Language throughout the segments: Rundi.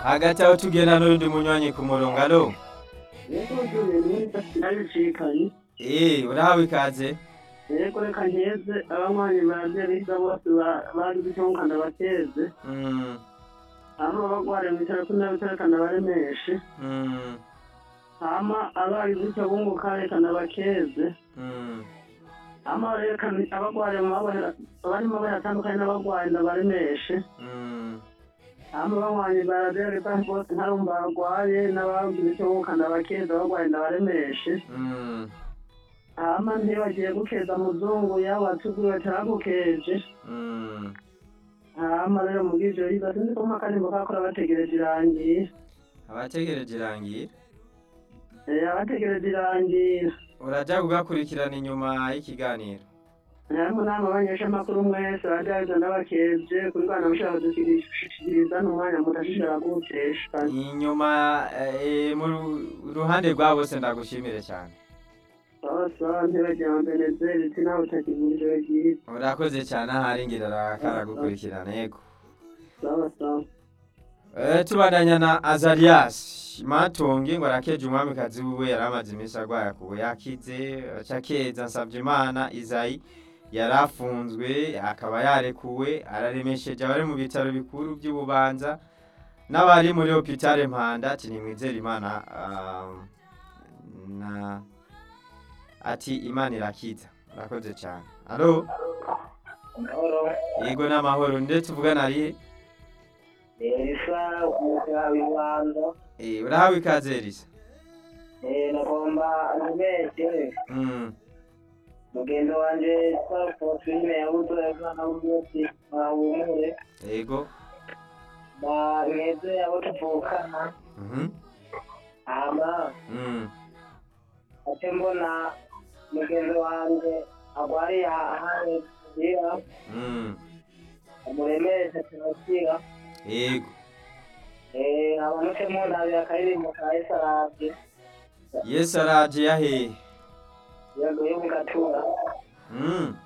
hagati aho tugenda n'urundi munywanyi ku murongo alo Yego turi nabicikanye. Eh, urahawe ikaze Yego reka nkeze abanywanyi bavyariza bose ba- bagize icyo nkanda bakeze. Mm, Hama bagware mu bitaro kuri nabitaro ndabaremeshe. mm, Hama abagize icyo bunguka reka ndabakeze. mm. Hama reka abagware mu mabohera barimo baratandukanye n'abagwayi ndabaremeshe. Mm, Hama abanywanyi bavyariza bose ntarumva barwaye n'abagize icyo bunguka ndabakeze abagwayi ndabaremeshe. mm, hama ntibagiye gukeza muzungu yaba watuguwe taragukeje mm. hama rero mubw'ivyo biza sinzi ko nk'akarimbo kakora bategereje irangira abategereje irangira Eh, abategereje irangira uraja kugakurikirana inyuma y'ikiganiro harimo nama abanyeshamakuru mwese bajyabiza ndabakeje kuri bana mushaka kudushikiriza n'umwanya mutashishara kuwutesha inyuma eh, mu ru- ruhande rwa bose ndagushimire cyane sawa ntibagira ngo benezeri iti nawe utakigura ijoro ryiza urakoze cyane ahari ngira arakara gukurikirana yego sawa sawa Eh, tubandanya na azarias matonge ngo arakeje umwamikazi wiwe yari amaze iminsi arwaye akubu yakize acakeza nsabye imana izayi yari afunzwe akaba yarekuwe araremesheje abari mu bitaro bikuru by'ububanza n'abari muri hopitale mpanda ati nimwizere imana ah, na ati imana irakiza urakoze cyane alo yego n'amahoro ndetse uvugana arihe elisa umugabibanza Eh, urahawe ikaze risa nagomba ntibeshe Mm. mugenzi wanje twafotrine yabuze umwana w'umunsi wahumure Yego. mweze abo tuvukana Mhm. hama Mm. ate mbona mugenzi wanje agwariye ahari kugira Mm. amuremeshe turakira Yego. abanuke mundabira akaririmbo ka esarabye Yesu araje yahe. yego yo mugatura Mm.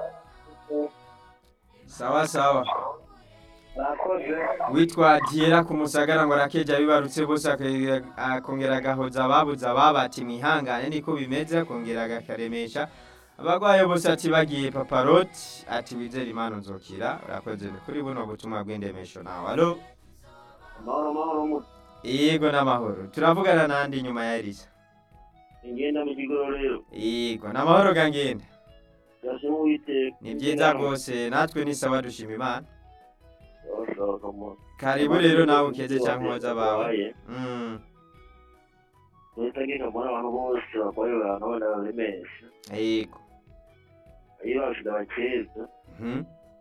Sawa sawa. bakoze Witwa Diera ku musagara ngo arakeje abibarutse bose akongera- akongera agahoza ababuze ababati mwihangane niko bimeze akongera agakaremesha abagwaye bose ati bagiye paparoti ati wizere imana nzokira urakoze kuri buno butumwa bw'indemesho nawe alo amahoro amahoro mu yego n'amahoro turavugana nandi nyuma ya Elisa ingenda mu kigororero yego n'amahoro gangenda yasema uwiteka ni byiza rwose natwe ni sawa dushima imana karibu rero nawe ukeze cyangwa umoza bawe Mm, nitagika mbona abantu bose barwaye abantu barabemesha yego iyo bafite abakeza Mhm.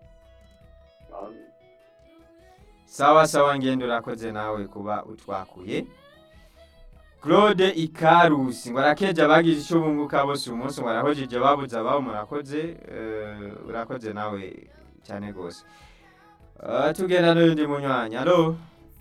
sawa sawa ngendo urakoze nawe kuba utwakuye claude ikarusi ngo arakeje abagize icyo bunguka bose uyu munsi ngo arahojeje babuze ababo murakoze eh, urakoze nawe cyane rwose Eh, tugenda n'undi munywanyi alo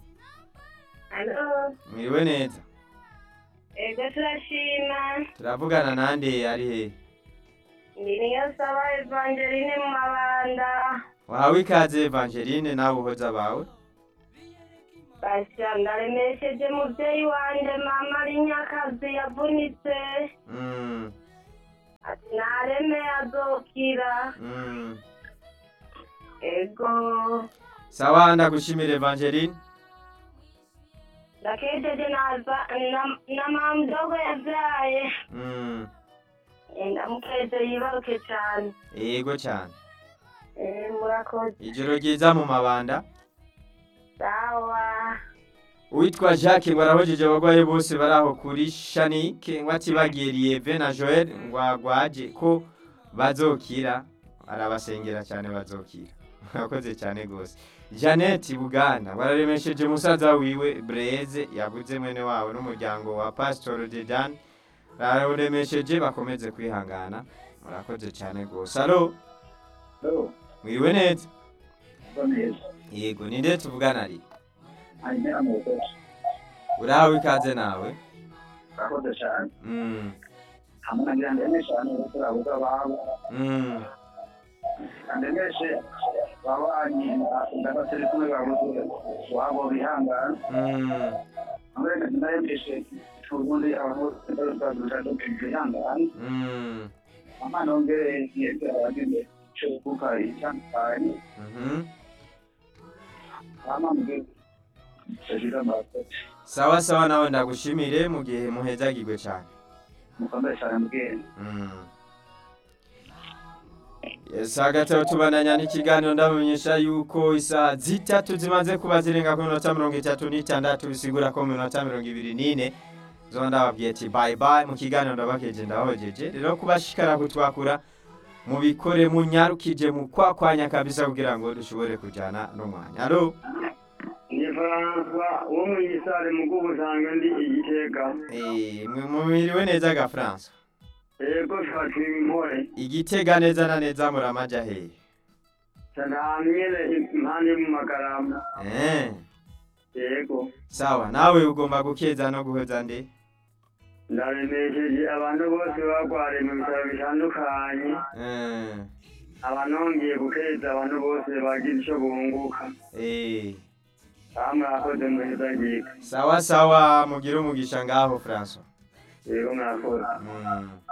Alo, mwiriwe neza ego turashima. turavugana nande ari he Ndi niyo saba Evangeline mu mabanda. wahawe ikaze evangeline nawe uhoza abawe Basha ndaremesheje muvyeyi wanje mama ari nyakazi yavunitse. Mm, Ati nareme azokira. mm. Ego. sawa ndagushimira evangeline Ndakejeje naza na, na mama mdogo yavyaye. Mm, Ndamukeje yibaruke cane. yego cyane Eh, murakoze. ijoro ryiza mu mabanda Sawa. uwitwa jacques ngo arahojeje abagwayi bose bari aho kuri shanike ngo atibagiye lieve na joel ngo agwaje ko bazokira arabasengera cyane bazokira murakoze cyane rwose jeannette buganda ngo araremesheje musaza wiwe breze yaguze mwene wabo n'umuryango wa pastor dedan araremesheje bakomeze kwihangana murakoze cyane rwose alo mwiriwe neza neza yego ni nde tuvugana ari hanyuma mu rutoki urahawe ikaze nawe urakoze cyane mm. hamwe na ndemeshe abantu bose babuze ababo Mm. ndemeshe babanyi ndabatari kumwe babuze wabo bihangana Mm, amureka ndayemeshe ubundi abantu bazaduta bihangana mm, ama nongere yese abagize cyo kuka icyantanye mhm. ama mbere Sajira mbakoze sawa sawa nawe ndagushimire mu gihe muhezagirwe cyane mukomere cyane mbwene Mm. Yes, hagati aho tubandanya n'ikiganiro ndabamenyesha yuko isaha zitatu zimaze kuba zirenga ku minota mirongo itatu n'itandatu bisigura ko mu minota mirongo ibiri n'ine zo ndababwiye ati bye bye mu kiganiro ndabakeje ndahojeje rero kubashikara kutwakura mubikore munyarukije mu kwakwanya kabisa kugira ngo dushobore kujyana n'umwanya alo ni Francois wo mu gisare mu bw'ubusanga ndi igitega eh, mwe mumiriwe neza ga France yego fatira impore igitega neza na neza muramaja hehe cyane ahantu nyene impande mu magarama eh. yego sawa nawe ugomba gukeza no guhoza nde ndaremesheje abantu bose bagwariye mu bitaro bitandukanye Eh, abanongeye gukeza abantu bose bagize icyo bunguka eh. bamwe akoze muheza ngiga sawa sawa mugire umugisha ngaho François yego mwakoze mm.